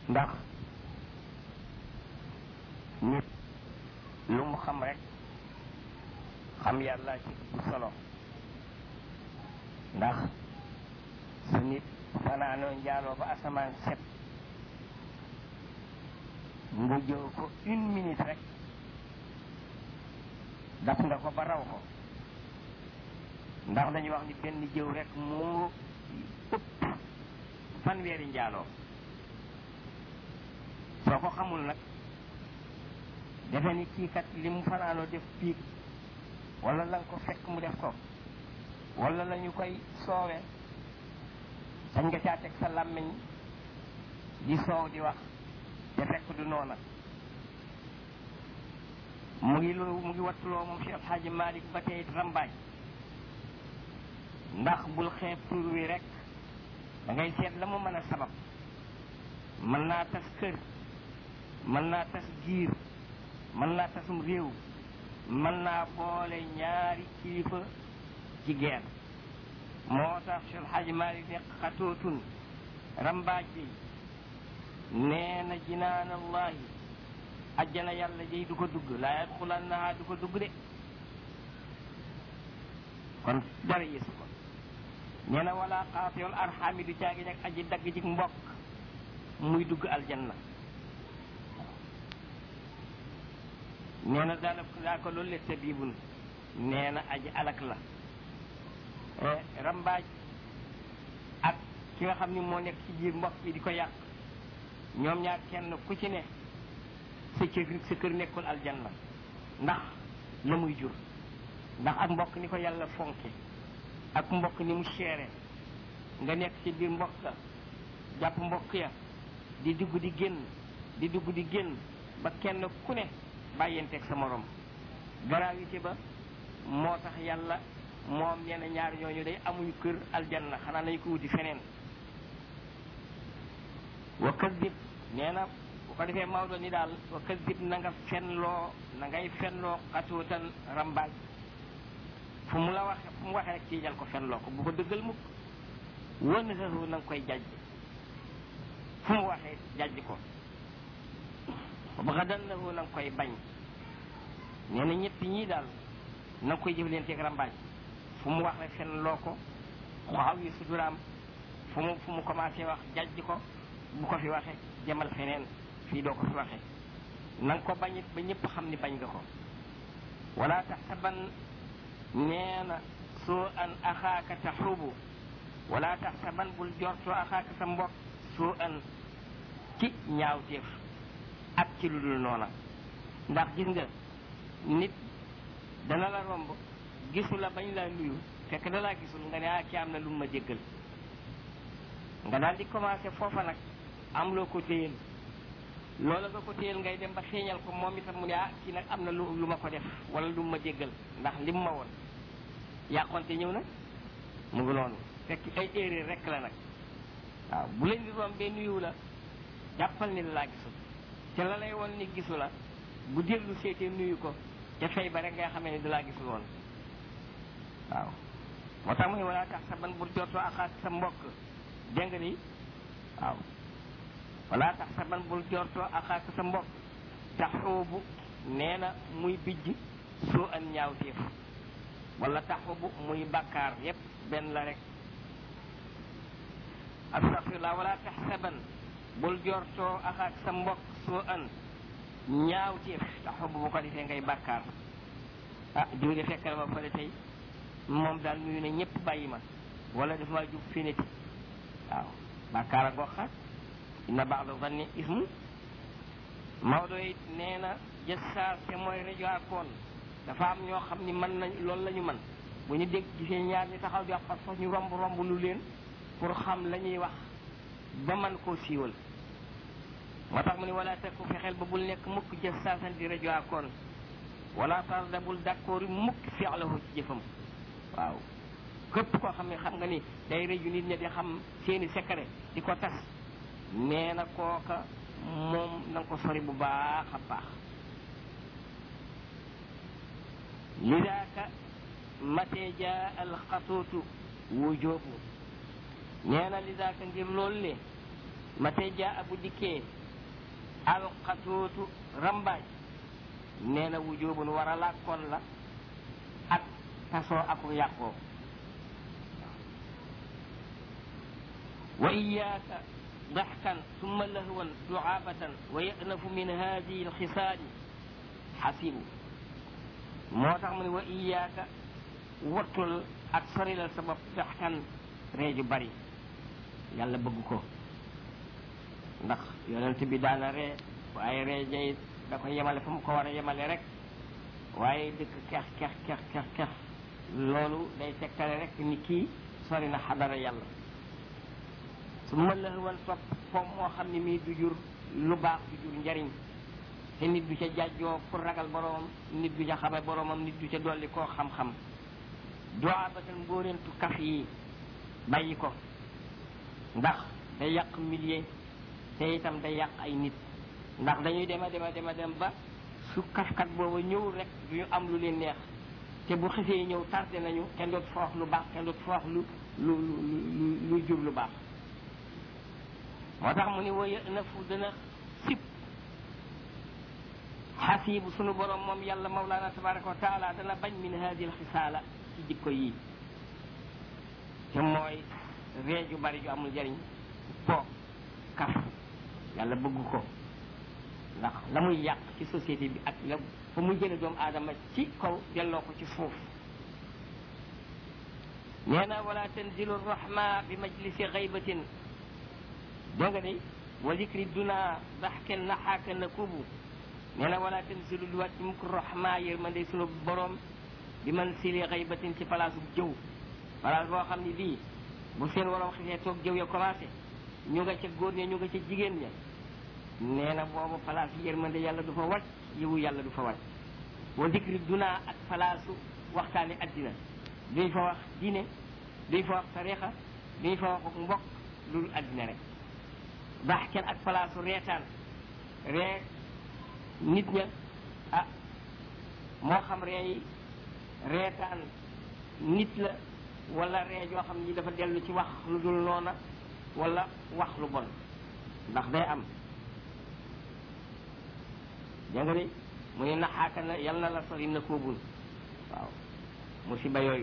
ndax nit lu mu xam rek xam yàlla ci bu solo ndax su nit fanaanoo njaaloo ba asamaan set nga jëw ko une minute rek daf nga ko ba raw ko ndax dañuy wax ni benn jëw rek moo ëpp fanweeri njaaloo soo ko xamul nag defe ni kii kat li mu fanaanoo def piig wala la nga ko fekk mu def ko wala la ñu koy soowe sañ nga caa teg sa làmmiñ di soow di wax te fekk du noona mu ngi loolu mu ngi wattuloo moom Cheikh Alxaaji Malik ba tey rambaaj ndax bul xeeb tur wi rek da ngay seet la mu mën a sabab mën naa tas kër mën naa tas giir mën naa tasum réew mën naa boole ñaari kilifa ci geen moo tax Cheikh Alxaaji Malik ne xatootun rambaaj bi nee na jinaan allahi ajjana yàlla jëy du ko dugg laa yadxulannaha du ko dugg de kon dara yéesu ko nee na wala xaatiyool arxaami du caagi nag aji dagg jik mbokk muy dugg aljanna nee na daana daa ko loolu le tabibun nee na aji alak la rambaaj ak ki nga xam ni moo nekk ci biir mbokk bi di ko yàq ñoom ñaar kenn ku ci ne sa kër sa kër nekkul aljanna ndax la muy jur ndax ak mbokk ni ko yàlla fonke ak mbokk ni mu seere nga nekk ci biir mbokk ga jàpp mbokk ya di dugg di génn di dugg di génn ba kenn ku ne bàyyenteeg sa morom gravité ba moo tax yàlla moom nee na ñaar ñooñu day amuñu kër aljanna xanaa nañu ko wuti feneen wa kasdib nee na bu ko defee Maodo ni daal wa kasdib na nga fenloo na ngay fenloo xatuutan rambaaj fu mu la waxe fu mu waxee rek tiijal ko fenloo ko bu ko dëggal mukk wan na na nga koy jajj fu mu waxee jajj ko ba xa dan na nga koy bañ nee na ñett ñii daal na nga koy jëflanteeg rambaaj fu mu wax rek fenloo ko xaw yi suturaam fu mu fu mu commencé wax jajj ko bu ko fi waxe demal feneen fii doo ko fi waxe na nga ko bañit ba ñëpp xam ni bañ nga ko wala taxsaban nee na soo an axaaka taxubu wala taxsaban bul jortoo axaaka sa mbokk soo an ci ñaawteef ak ci lu dul noona ndax gis nga nit dana la romb gisu la bañ laa nuyu fekk da laa gisul nga ne ah ki am na lu ma jéggal nga daal di commencé foofa nag am loo ko téyel loola nga ko téyel ngay dem ba xeeñal ko moom itam mu ne ah kii nag am na lu lu ma ko def wala lu ma jéggal ndax lim ma woon yàqonte ñëw na mu ngi noonu fekk ay erreur rek la nag waaw bu leen di rombee nuyu la jàppal ni la laa gisul te la lay woon ni gisu la bu dellu seetee nuyu ko te fay ba rek ngay xamee ne da laa gisul woon waaw moo tax mu ne wala tax sa ban bul jortoo axaak sa mbokk dégg nga ni waaw wala tax sa ban bul jortoo axaak sa mbokk taxoobu nee na muy bijj soo an ñaawteef wala taxoobu muy bakkaar yépp benn la rek astafirullah wala tax sa ban bul jortoo axaak sa mbokk soo an ñaawteef taxoobu bu ko defee ngay bakkaar ah jóge fekk na ma fële tey moom daal nuyu ne ñëpp bàyyi ma wala daf maa jub finiti waaw bàkkaar a goxaat inna ba'da zanni ismu Maodo it nee na jëssaar te mooy rajo akoon dafa am ñoo xam ni mën nañ loolu la ñu mën bu ñu dégg gisee ñaar ñi taxaw di wax par force ñu romb romb lu leen pour xam la ñuy wax ba man koo siiwal moo tax mu ne wala tekku fexeel ba bul nekk mukk jëssaasan di rajo akoon wala tarda bul d'accord mukk fi'lahu ci jëfam waaw képp koo xam ne xam nga ni day rëju nit ñi di xam seeni secret di ko tas nee na kooka moom na nga ko sori bu baax a baax lidaaka matee jaa alxatuutu wujoobu nee na lidaaka ngir loolu le matee jaa bu dikkee alxatootu rambaaj nee na wujubun war a làkkoon la ak tasoo aku yàqoo wa iyaaka ضحكا ثم لهوا دعابة ويأنف من هذه الخصال حسيب moo tax mu ne wa iyaaka wattul ak sori la sa bopp daxkan ree ju bari yàlla bëgg ko ndax yonent bi daana ree waaye ree jay da ko yemale fa mu ko war a yemale rek waaye dëkk kex kex kex kex kex loolu day tegtale rek ni kii sori na xadara yàlla su ma lëxwan topp foom moo xam ne mii du jur lu baax du jur njariñ te nit du ca jàjjoo pour ragal boromam nit du ca xame boromam nit du ca dolli koo xam-xam doabatan mbóorentu kaf yi bàyyi ko ndax day yàq millier te itam day yàq ay nit ndax dañuy dema dema dema dem ba su kafkat booba ñëw rek du ñu am lu leen neex te bu xisee ñëw tardé nañu kenn dootu fa wax lu baax kenn dootu fa wax lu lu lu lu jur lu baax moo tax mu ni waya na fu dana sib xasiibu sunu borom moom yàlla mawlaana tabaraka wa taala dana bañ min hadi al xisaala ci jikko yi te mooy ree ju bari ju amul jariñ po kaf yàlla bëgg ko ndax la muy yàq ci société bi ak la fa muy jële doomu aadama ci kaw delloo ko ci suuf nee na wala tanzilu rahma bi majlisi xaybatin doo nga day wa zikri duna daxken naxaaka nakubu nee na wala tanzilu lu wàcc mukk rahma yërmande sunu borom bi man sili xaybatin ci place bu jëw place boo xam ne bii bu seen waroom xisee toog jëw ya commencé ñu nga ca góor ña ñu nga ca jigéen ña nee na boobu place yërmande yàlla du fa wàcc yiwu yàlla du fa wàcc wa zikri duna ak palaasu waxtaane addina duñ fa wax diine duñ fa wax tarixa duñ fa wax mbokk loolu addina rek baax kenn ak palaasu reetaan ree nit ña ah moo xam ree yi reetaan nit la wala ree joo xam ni dafa dellu ci wax lu dul noona wala wax lu bon ndax day am dégg nga de mu ne naxaaka na yal na la sori na koobul waaw musiba yooyu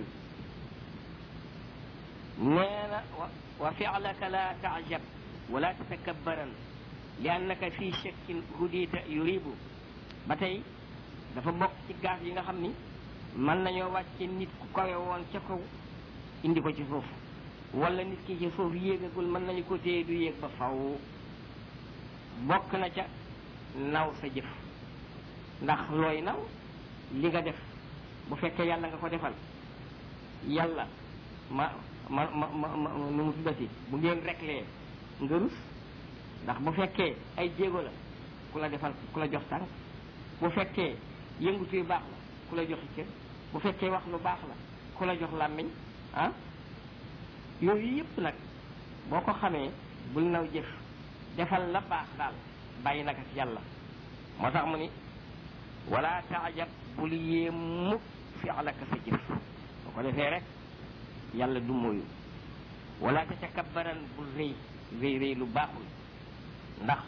nee na wa filaka la taajab wala tatakabbaran li annaka fi shakkin hudita yuribu ba tey dafa bokk ci gaaf yi nga xam ni mën nañoo wàcce nit ku kawe woon ca kaw indi ko ci suuf wala nit ki ci suuf yéegagul mën nañu ko téye du yéeg ba faw bokk na ca naw sa jëf ndax looy naw li nga def bu fekkee yàlla nga ko defal yàlla ma ma ma ma ma nu mu tuddati bu ngeen reklee nga rus ndax bu fekkee ay jéego la ku la defal ku la jox tànk bu fekkee yëngutu yu baax la ku la joxi cër bu fekkee wax lu baax la ku la jox làmmiñ ah yooyu yëpp nag boo ko xamee bul naw jëf defal la baax daal bàyyi nag ak yàlla moo tax mu ni wala taajab bul yee mukk fi alaka sa jëf boo ko defee rek yàlla du moyu wala tatakabbaran bul rëy rëy rëy lu baaxul ndax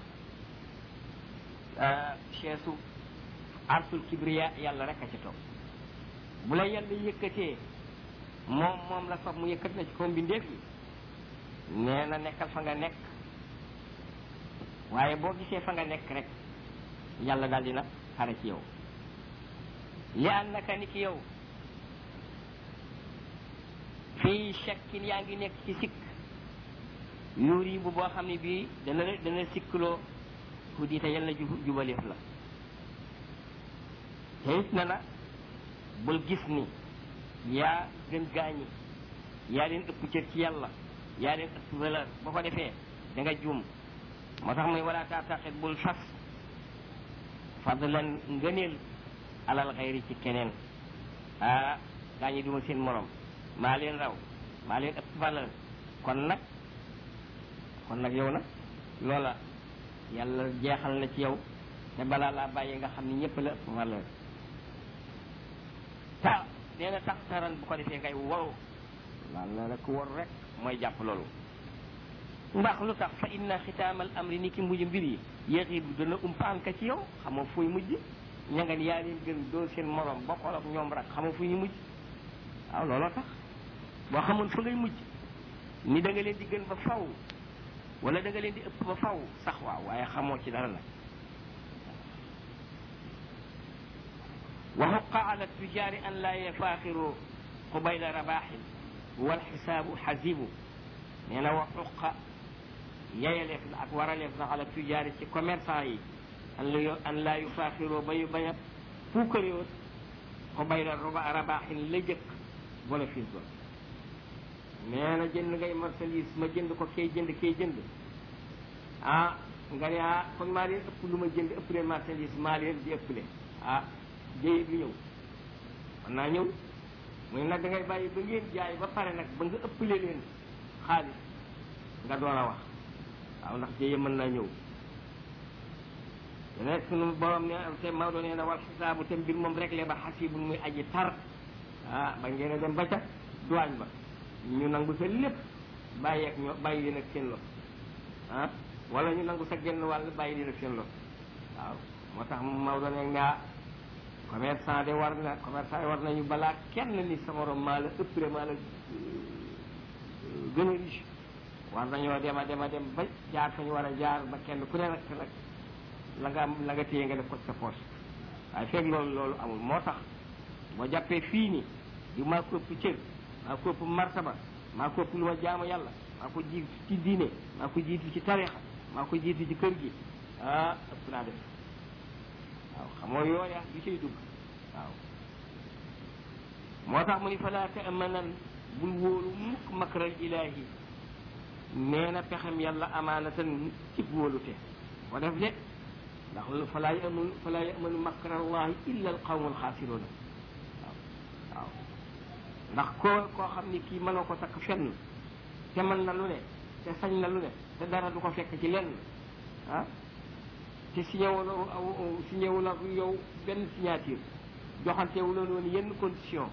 cheesu arsul kibriya yàlla rek a ci toog bu la yàlla yëkkatee moom moom la fab mu yëkkat na ci kaw mbindeef yi nee na nekkal fa nga nekk waaye boo gisee fa nga nekk rek yàlla daal dina xare ci yow li annaka ni ki yow fii shakkin yaa ngi nekk ci sikk yuuri bu boo xam ne bii dana la dana sikkloo ku di te yàlla jubaleef la te it na na bul gis ni yaa gën gaañi yaa leen ëpp cër ci yàlla yaa leen ëpp valeur boo ko defee da nga juum moo tax muy wala taataxit bul fas fadlan ngëneel alal xayri ci keneen ah gaañi duma seen morom maa leen raw maa leen ëpp valeur kon nag kon nag yow nag loola yàlla jeexal na ci yow te balaa laa bàyyi nga xam ni ñëpp la ëpp valeur ta nee na tax taran bu ko defee ngay waru laal na rek war rek mooy jàpp loolu ndax lu tax fa inna xitaamal amri ni ki mujj mbir yi yaxibu dana umpaan ka ci yow xamoo fuy mujj ña nga yaa leen gën doo seen morom bokkol ak ñoom rak xamoo fu ñu mujj waaw looloo tax boo xamoon fa ngay mujj ni da nga leen di gën ba faw wala da nga leen di ëpp ba faw sax waaw waaye xamoo ci dara nag wa xuqa ala tujaari an laa yafaaxiru qubayla rabaaxin wal xisaabu xasibu nee na wa xuqa yayaleef la ak waraleef la ala tujaari ci commerçant yi an la an laa yufaaxiroo ba yu bañ a puukaréewoon qubayla rabaaxin la jëkk wala fiis ba nee na jënd ngay marchandise ma jënd ko kay jënd kay jënd ah nga ne ah kon maa leen ëpp lu ma jënd ëpp leen marchandise maa leen di ëpple ah jéy bi ñëw man naa ñëw muy nag da ngay bàyyi ba ngeen jaay ba pare nag ba nga ëpple leen xaalis nga door a wax waaw ndax jéye mën naa ñëw te nekk sunu borom ne te Maodo nee na wal xisaabu te mbir moom réglé ba xasibul muy aji tar ah ba ngeen a dem ba ca douane ba ñu nangu sa lépp bàyyi ak ñoo bàyyi leen ak seen lot ah wala ñu nangu sa genn wàll bàyyi leen ak seen lot waaw moo tax Maodo ne nga commerçant de war na commerçant yi war nañu balaa kenn ni sa morom maa la ëppre maa la gën a riche war nañoo dem a dem a dem ba jaar fa ñu war a jaar ba kenn ku ne nag nag la nga am la nga téye nga def ko sa poche waaye fekk loolu loolu amul moo tax boo jàppee fii ni di maa ko ëpp cër maa ko ëpp martaba maa ko ëpp lu ma jaamu yàlla maa ko jiitu ci diine maa ko jiitu ci tarixa maa ko jiitu ci kër gi ah ëpp naa def waaw xamoo yooya du cay dugg waaw moo tax mu ni falaa taamanan bul wóolu mukk makral ilaahi nee na pexem yàlla amaanatan ci wóolute ko def de ndax falaa yamanu falaa yamanu makrallahi illa al qawmu alxaasiruuna waaw waaw ndax koo koo xam ni kii mënoo ko takk fenn te mën na lu ne te sañ na lu ne te dara du ko fekk ci lenn ah te signé wala signé wala yow benn signature joxante wu loon woon yenn condition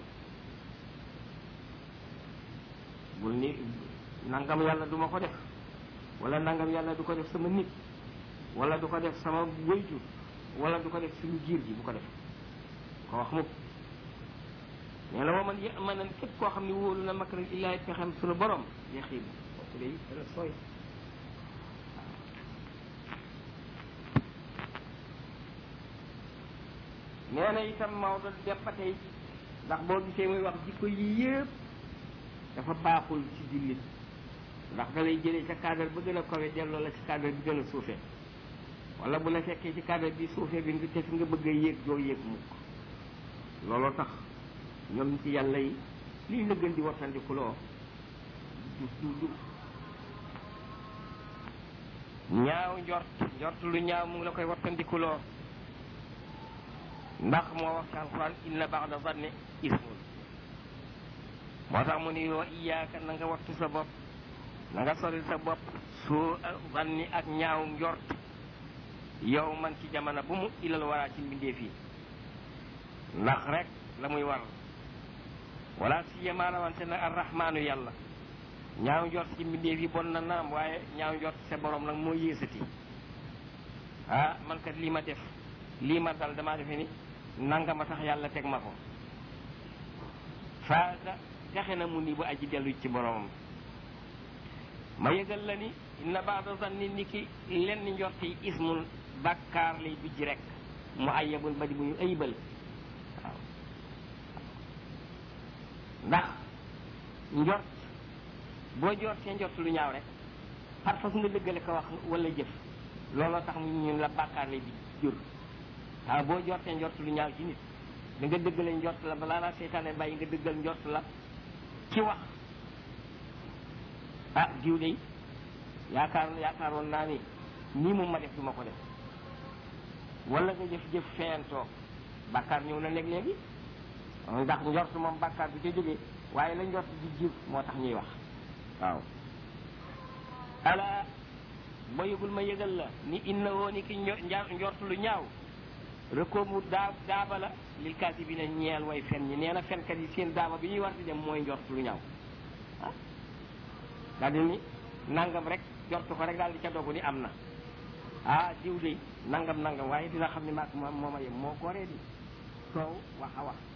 bul ni nangam yàlla du ma ko def wala nangam yàlla du ko def sama nit wala du ko def sama wayjur wala du ko def suñu giir gi bu ko def ko wax mukk nee na waman yi manan képp koo xam ne wóolu na makra illaahi pexem suñu borom yexiib kooku day dana sooy nee na itam Maodo dem ba tey ndax boo gisee muy wax jikko yi yëpp dafa baaxul ci jullit ndax da lay jëlee ca cadre ba gën a kawe delloo la ci cadre bi gën a suufee wala bu la fekkee ci cadre bi suufee bi nga te fi nga bëgg a yéeg doo yéeg mukk looloo tax ñoom ci yàlla yi lii la gën di wattandikuloo du du du ñaaw njort njort lu ñaaw mu ngi la koy wattandikuloo ndax moo wax ci alquran inna ba'da zanni ismun moo tax mu ni yoo iyaaka na nga wattu sa bopp na nga sori sa bopp soo zanni ak ñaaw njort yow man ci jamono bu mu ilal waraa ci mbindeef yi ndax rek la muy war wala siyama rawante nag arrahmaanu yàlla ñaaw njort ci mbindeef yi bon na naam waaye ñaaw njort sa borom nag moo yéesati ah man kat lii ma def lii ma dal damaa defe ni nanga ma tax yàlla teg ma ko faasa texe na mu ni bu aji dellu ci boromam ma yëgal la ni inna baada zanni ni ki lenn njort yi ismun bàkkaar lay bijj rek mu ayabun ba di bu ñu ayibal waaw ndax njort boo jortee njort lu ñaaw rek par force nga dëggale ko wax wala jëf looloo tax mu ñu la bàkkaar lay bi jur waaw boo jortee njort lu ñaaw ci nit da nga dëggale njort la balaa laa seytaane bàyyi nga dëggal njort la ci wax ah diw de yaakaar yaakaaroon naa ni nii moom ma def du ma ko def wala nga jëf-jëf feyantoo bàkkaar ñëw na léeg-léegi ndax njort moom bàkkaar bi ca jógee waaye la njort di jur moo tax ñuy wax waaw ala boo yëgul ma yëgal la ni inna woo ni ki njort lu ñaaw rekoomu daa daaba la lil kaasi bi ne ñeel way fen ñi nee na fenkat yi seen daaba bi ñuy war di dem mooy njort lu ñaaw ah daal di ni nangam rek jortu ko rek daal di ca dogu ni am na ah diw de nangam nangam waaye dina xam ne maag moom moo ma yem moo goree di soow wax a wax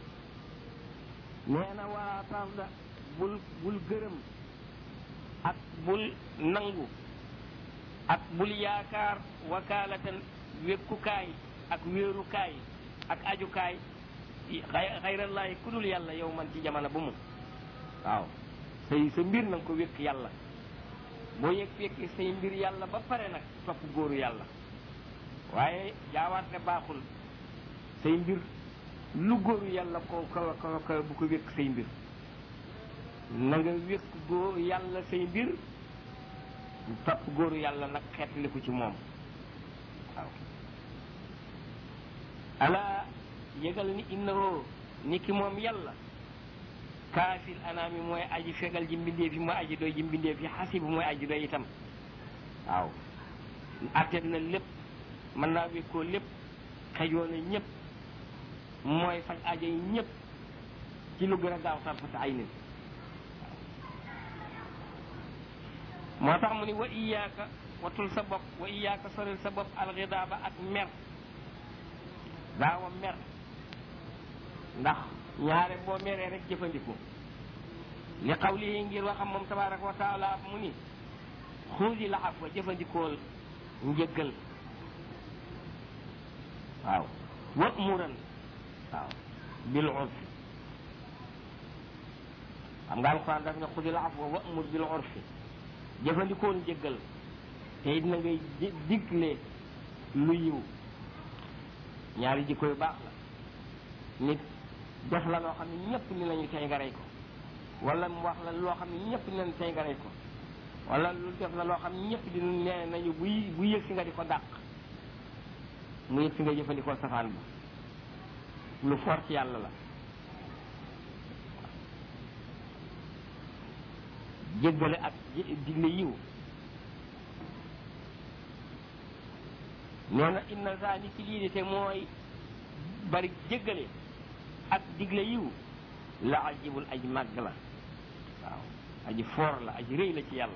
nee na waa tarda bul bul gërëm ak bul nangu ak bul yaakaar wakaalatan wékkukaay ak wéerukaay ak ajukaay xayrallaahi ku dul yàlla yow man ci jamono bu mu waaw say sa mbir na nga ko wékk yàlla boo yëg wékki say mbir yàlla ba pare nag topp góoru yàlla waaye jaawaate baaxul say mbir lu góoru yàlla ko kaw kaw kaw bu ko wékk say mbir na nga wékk góor yàlla say mbir topp góoru yàlla nag xeetli ko ci moom waaw ala yëgal ni innahu ni ki moom yàlla kaafil anaami mooy aji fegal ji mbindeef yi mooy aji doy ji mbindeef yi xasibu mooy aji doy itam waaw attet na lépp mën naa wékkoo lépp xejoo na ñëpp mooy faj ajo yi ñëpp ci lu gën a gaaw tarfata ay nit moo tax mu ni wa iyaaka watul sa bopp wa iyaaka soril sa bopp alxidaaba ak mer daawa mer ndax ñaare boo meree rek jëfandiku li xawlihi ngir waxam moom tabaraka wa taala mu ni xuusi la afwa jëfandikool njëggal waaw wa muran waaw bil urfi xam nga alquran daf ne xuusi la afwa wa mur bil urfi jëfandikool njëggal te it na ngay digle lu yiw ñaari jikko yu baax la nit def la loo xam ne ñëpp ni nañu tey nga rey ko wala mu wax la loo xam ne ñëpp ni nañu tey nga rey ko wala lu def la loo xam ne ñëpp di nee nañu buy bu yëg si nga di ko dàq mu yëg si nga jëfandikoo safaan ba lu for ci yàlla la jéggale ak digle yiw nee na inna saa ni ci lii de te mooy bari jéggale ak digle yiw la ajibul aj màgg la waaw aji foor la aji rëy la ci yàlla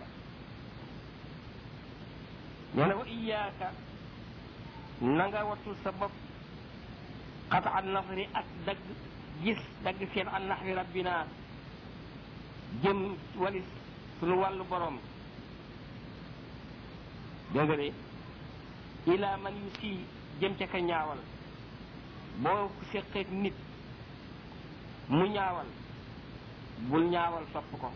nee na wa iyaaka na nga wattul sa bopp xata an nafri ak dagg gis dagg seen an naxwi rabbina jëm walis sunu wàllu borom dégg nga de ila man yu sii jëm ca ka ñaawal boo séqeeg nit mu ñaawal bul ñaawal topp ko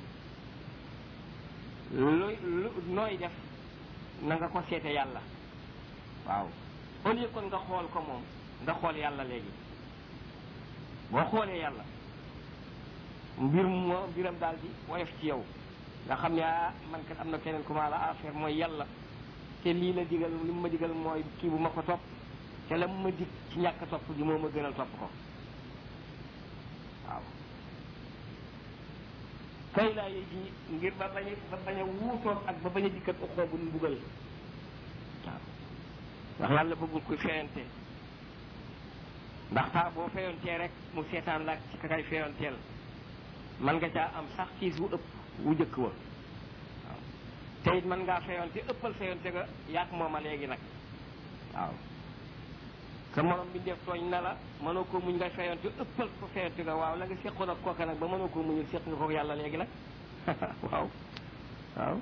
lu lu nooy def na nga ko seete yàlla waaw au lieu kon nga xool ko moom nga xool yàlla léegi boo xoolee yàlla mbir moo mbiram daal di woyof ci yow nga xam ne ah man kat am na keneen ku ma la affaire mooy yàlla te lii la digal li mu ma digal mooy kii bu ma ko topp te la mu ma dig ci ñàkk topp gi moo ma gënal topp ko waaw kay laa yëy ji ngir ba bañ a ba bañ a wuutoog ak ba bañ a dikkat uxoo bu mbugal waaw ndax yàlla bëggul kuy feyante ndax taa boo feyontee rek mu seetaan la ci kakay feyonteel man nga caa am sax kiis wu ëpp wu jëkk wa waaw te it mën ngaa feyonte ëppal feyonte ga yaak mooma léegi nag waaw sa morom bi def tooñ na la mënoo koo muñ nga feyonte ëppal ko feyonte ga waaw la nga seqoon ak kooka nag ba mënoo koo muñul seq nga ko yàlla léegi nag waaw waaw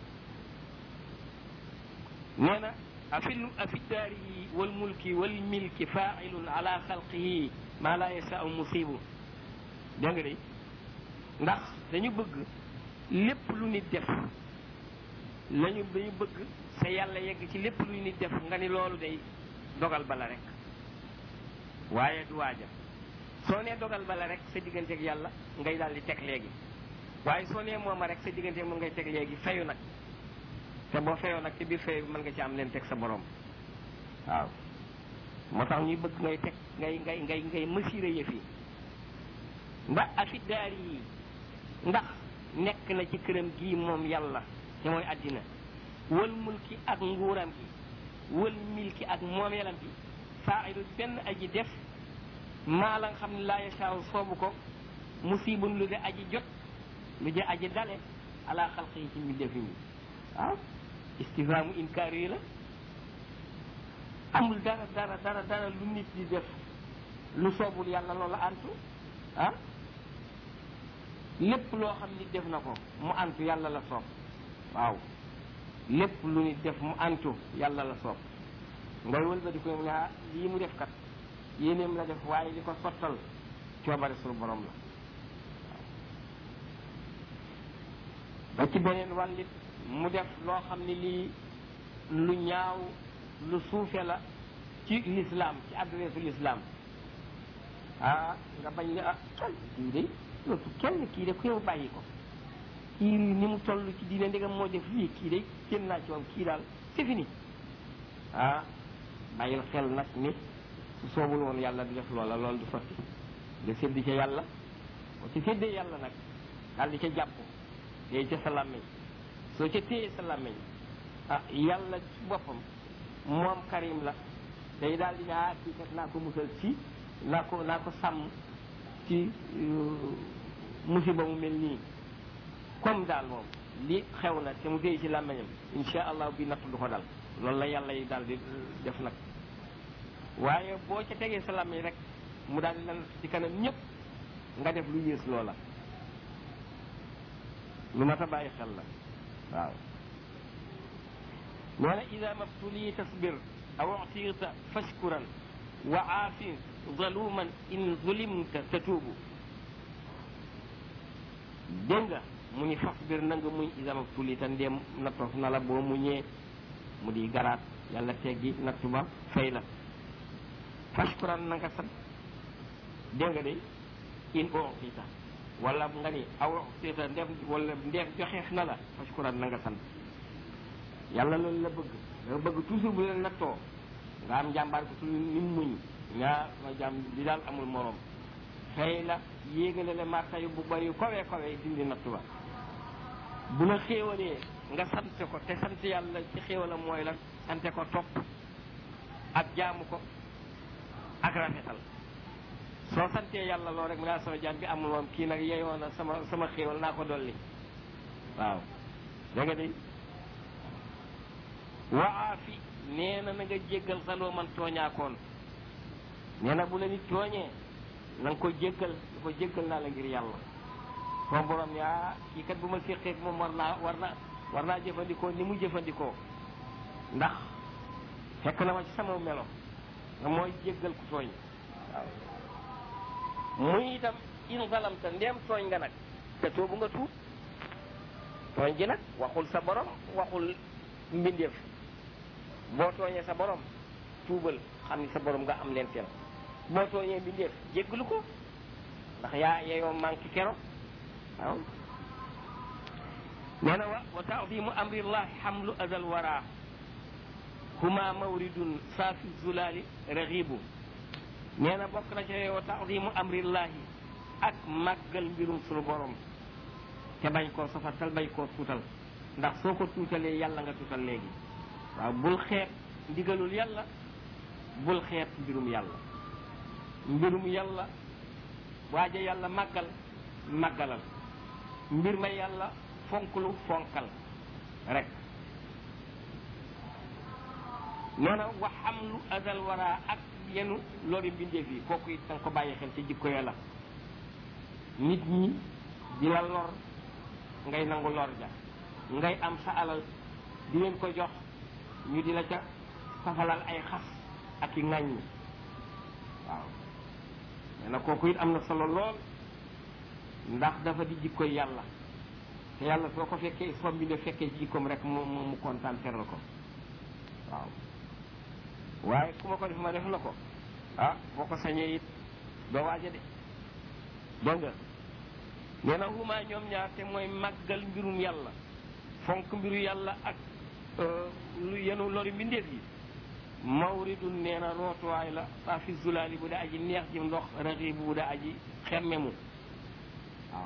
nee na afil afi daari wal mulki wal milki faailun ala xalqihi maa laa yasaau musibu dégg nga de ndax dañu bëgg lépp lu nit def lañu dañu bëgg sa yàlla yegg ci lépp lu nit def nga ni loolu day dogal bala rek waaye du waaja soo nee dogal bala rek sa diggante ak yàlla ngay daal di teg léegi waaye soo nee mooma rek sa diggante moom ngay teg léegi fayu nag te boo fayoo nag ci biir fayu bi mën nga ci am leen teg sa borom waaw moo tax ñuy bëgg ngay teg ngay ngay ngay ngay mesurer yëf yi ndax afi daar yi ndax nekk na ci këram gii moom yàlla te mooy àddina wal mulki ak nguuram gi wal milki ak moomeelam bi faa'ilu benn aji def maa la nga xam ne laa yasaaw soobu ko musibun lu de aji jot lu de aji dale ala xalq yi ci mbindeef yi waaw istifhaamu inkaar yi la amul dara dara dara dara lu nit di def lu soobul yàlla loola antu ah lépp loo xam ni def na ko mu antu yàlla la soob waaw lépp lu nit def mu antu yàlla la soob ngay wëlbati ko mu ne ah lii mu def kat yéeneem la def waaye li ko sottal coobare suñu borom la ba ci beneen wàllit mu def loo xam ni lii lu ñaaw lu suufe la ci lislaam ci adresse lislaam ah nga bañ ne ah kii de loolu kenn kii de ku yow bàyyi ko kii ni mu toll ci diine ndegam moo def lii kii de kenn naa ci moom kii daal c'est fini ah bàyyil xel nag ni su soobul woon yàlla di def loola loolu du sotti nga séddi ca yàlla boo ci séddee yàlla nag daal di ca jàpp téye ca sa làmmiñ soo ca téye sa làmmiñ ah yàlla ci boppam moom karim la day daal di ne ah kii kat naa ko musal ci naa ko naa ko sàmm ci musiba mu mel nii comme daal moom li xew na te mu téye ci làmmiñam insha allah bi natt du ko dal loolu la yàlla yi daal di def nag waaye boo ca tegee sa làmmiñ rek mu daal di lan ci kanam ñëpp nga def lu yées loola lu mat a bàyyi xel la waaw nee na ida mabtuli tasbir aw utita fashkuran wa aafin zaluman in zulimta tatuubu dégg nga mu ni fasbir na nga muñ ida mabtuli ta ndéem nattof na la boo muñee mu di garaat yàlla teggi nattu ba fay la fashkuran na nga sant dégg nga de in utita wala nga ni aw utita ndem wala ndeem joxeef na la fashkuran na nga sant yàlla loolu la bëgg da bëgg toujours bu leen nattoo nga am jàmbaar ko tudd ni muñ nga ma jàmm di daal amul morom xëy la yéegale la marta yu bu bari yu kawee kawee dindi nattu ba bu la xéewalee nga sant ko te sant yàlla ci xéewala mooy la sante ko topp ak jaamu ko ak rafetal soo santee yàlla loo rek mu naa sama jaam bi amul moom kii nag yeyoo na sama sama xéewal naa ko dolli waaw da nga de waafi nee na na nga jéggal xaloo man tooñaakoon nee na bu la nit tooñee na nga ko jéggal da ko jéggal naa la ngir yàlla soo borom ne ah kii kat bu ma séqeeg moom war naa war na war naa jëfandikoo ni mu jëfandikoo ndax fekk na ma ci sama melo nga mooy jéggal ku tooñ waaw muy itam in zalamta ndeem tooñ nga nag te toobu nga tuub tooñ gi nag waxul sa borom waxul mbindeef boo tooñee sa borom tuubal xam ni sa borom nga am leen teel boo tooñee mbindeef jéggalu ko ndax yaa yeyoo manqué kero waaw nee na wa wa taadimu amrillahi xamlu azal wara huma mawridun saafi zulaali raxibu nee na bokk na ca wa taadimu amrillahi ak màggal mbirum sunu borom te bañ koo sofatal bañ koo tuutal ndax soo ko tuutalee yàlla nga tuutal léegi waaw bul xeeb ndigalul yàlla bul xeeb mbirum yàlla mbirum yàlla waaja yàlla màggal màggalal mbir ma yàlla fonklu fonkal rek nee na wa xamlu azal wara ak yenu lori mbindeef yi kooku it danga ko bàyyi xel ci jikko yàlla nit ñi di la lor ngay nangu lor ja ngay am sa alal di leen ko jox ñu di la ca safalal ay xas ak i ŋàññi waaw nee na kooku it am na solo lool ndax dafa di jikkoy yàlla te yàlla soo ko fekkee soo bi ne fekkee ci jikkoom rek mu mu kontaan teral ko waaw waaye ku ma ko def ma def la ko ah boo ko sañee it doo waaja de dégg nga nee na huma ñoom ñaar te mooy màggal mbirum yàlla fonk mbiru yàlla ak lu yenu lori mbindeef yi mawridun nee na rootuwaay la saa fi zulaali bu da aji neex ji ndox raxibu bu da aji xemmemu waaw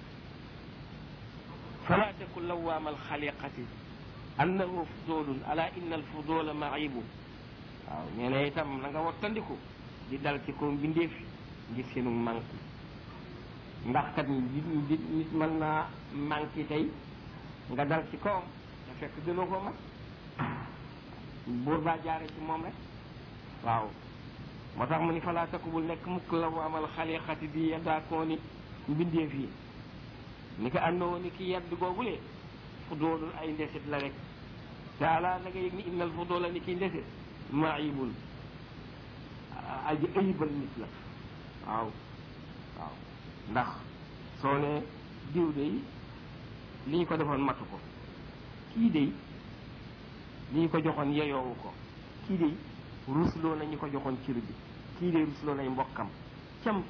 fala taku lawaama alxaliqati annahu fudulun ala inna alfudula maibu waaw nee na itam na nga wattandiku di dal ci ko mbindeef ngir seenu manque ndax kat nit nit mën naa manqué tey nga dal ci kawam te te fekk gënoo ko mat buur baa jaare ci moom rek waaw moo tax mu ni falaa takubul nekk mukk la amal xaliqati di yeddaakoo ni mbindeef yi ni ko àndoo ni ki yedd googulee fu doolul ay ndesit la rek te ala na nga yëg ni innal fu doola ni ki ndesit maayibul aji ayibal nit la waaw waaw ndax soo ne diw de li ñu ko defoon matu ko kii de li ñu ko joxoon yeyoowu ko kii de rusloo na ñu ko joxoon cër bi kii de rusloo nay mbokkam cam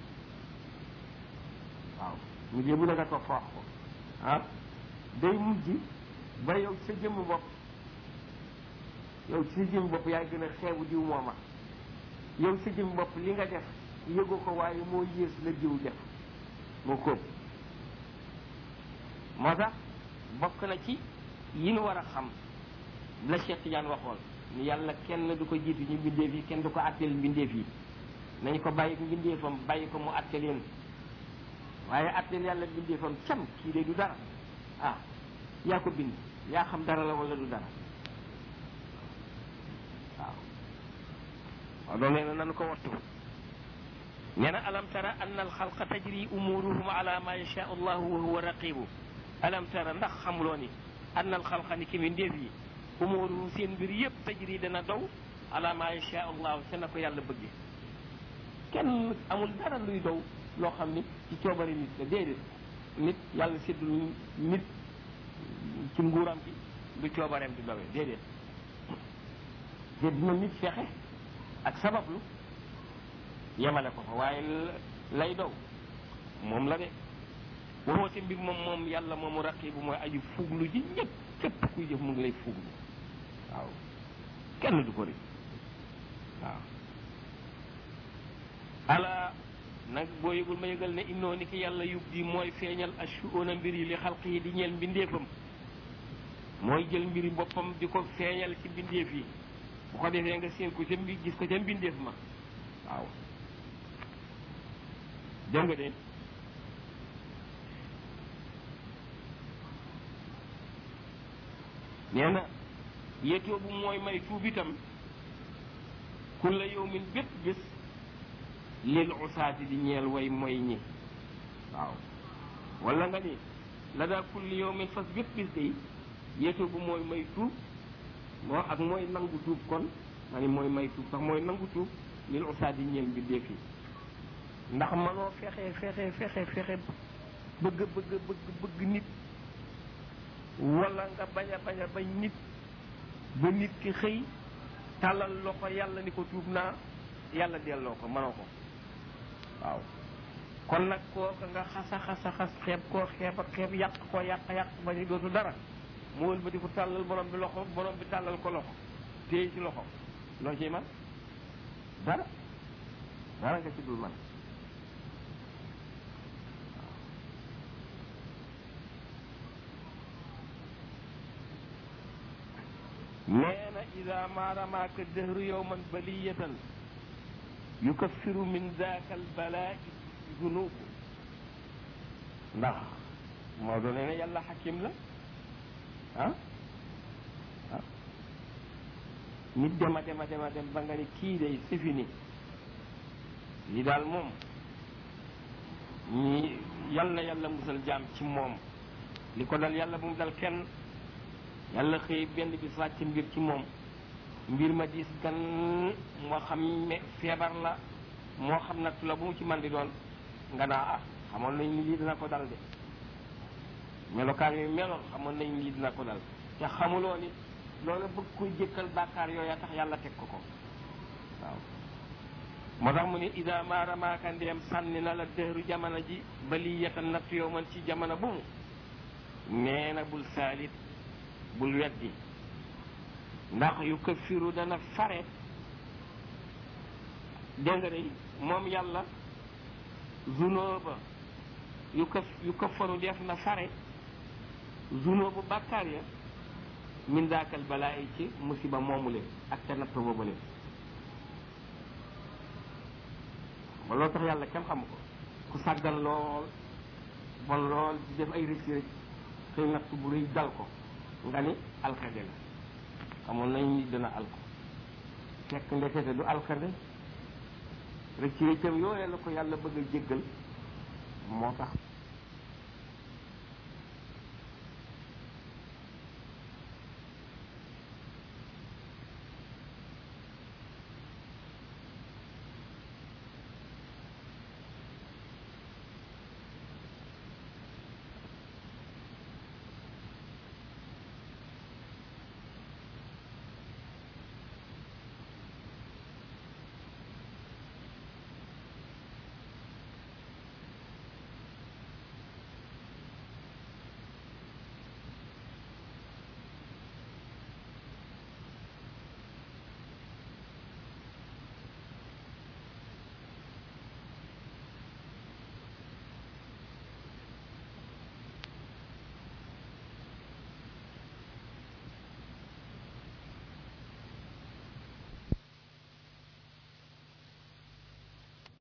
waaw mu jee bu ne nga toog fa wax ko ah day mujj ba yow sa jëmm bopp yow ci sa jëmm bopp yaay gën a xeebu diw mooma yow sa jëmm bopp li nga def yëgu ko waaye moo yées la diw def moo kóob moo tax bokk na ci yi nu war a xam la Cheikh Tidiane waxoon ni yàlla kenn du ko jiitu ñu mbindeef yi kenn du ko àtteel mbindeef yi nañ ko bàyyi mbindeefam bàyyi ko mu àtte leen waaye àtteel yàlla mbindeefam cam kii de du dara ah yaa ko bind yaa xam dara la wala du dara waaw waaw loolu nee na nanu ko wattu nee na alam tara anna alxalqa tajri umuruhum ala ma yashaa allahu wa huwa raqibu alam tara ndax xamuloo ni anna alxalqa ni ki mi ndéef yi umuruhum seen mbir yëpp tajri dana daw ala ma yashaa allahu te na ko yàlla bëgge kenn amul dara luy daw loo xam ni ci coobari nit la déedéet nit yàlla séddul nit ci nguuram bi du coobareem di dawee déedéet te dina nit fexe ak sabablu yemale ko fa waaye lay daw moom la de waxoote mbir moom moom yàlla moomu raqibu mooy aju fuglu ji ñëpp képp kuy jëf mu ngi lay fuglu waaw kenn du ko ri waaw ala nag boo yëgul ma yëgal ne innoo ni ki yàlla yub di mooy feeñal ashuuna mbir yi li xalq yi di ñeel mbindeefam mooy jël mbiri boppam di ko feeñal ci mbindeef yi bu ko defee nga seen ko ca mbi gis ko ca mbindeef ma waaw dégg nga de nee na yéetoo bu mooy may tuub itam kulla yawmin bépp bés lil usaati di ñeel way mooy ñi waaw wala nga ni la daa kulli yawmin fas bépp bés day yéetoo bu mooy may tuub moo ak mooy nangu tuub kon ma ni mooy may tuub sax mooy nangu tuub lil usaati di ñeel mbindeef yi ndax manoo fexe fexe fexe fexe bëgg bëgg bëgg bëgg nit wala nga bañ a bañ a bañ nit ba nit ki xëy tàllal loxo yàlla ni ko tuub naa yàlla delloo ko mënoo ko waaw kon nag kooka nga xasa xasa xas xeeb koo xeeb ak xeeb yàq koo yàq yàq ba ñu dootu dara mu wël ba di ko tàllal borom bi loxo borom bi tàllal ko loxo téye ci loxo loo ciy man dara dara nga ci dul man nee na ida ma ramaaka dëhru yowman baliyatan yukaffiru min daaka albalaa'i zunubu ndax moo doon nee na yàlla xakim la ah ah nit dema dema dema dem ba nga ni kii day sifini lii daal moom ñi yal na yàlla musal jaam ci moom li ko dal yàlla bu mu dal kenn yàlla xëy benn bis wàcc mbir ci moom mbir ma diis gan moo xam ne feebar la moo xam nattu la bu mu ci man di doon nga naa ah xamoon nañ ni lii dina ko dal de melokaan yooyu meloon xamoon nañ lii dina ko dal te xamuloo ni loolu bëgg koy jëkkal bàkkaar yooya tax yàlla teg ko ko waaw moo tax mu ne ida ma ramaaka ndeem sànni na la dëhru jamono ji ba lii yeta natt yow man ci jamono bu mu nee na bul saalit bul weddi ndax yu këffiru dana fare dégg nga day moom yàlla zunóoba yu këf yu këffaru def na fare zunóobu bàkkaar ya min daakal balaa yi ci musiba moomu leen ak te natt boobu leen ba loolu tax yàlla kenn xamu ko ku sàggan lool bon lool di def ay rëcc rëcc xëy natt bu rëy dal ko nga ni alkade la xamoon nañu nit dana alko fekk ndekete du alkade rëcc rëccam yooyee la ko yàlla bëgg a jéggal moo tax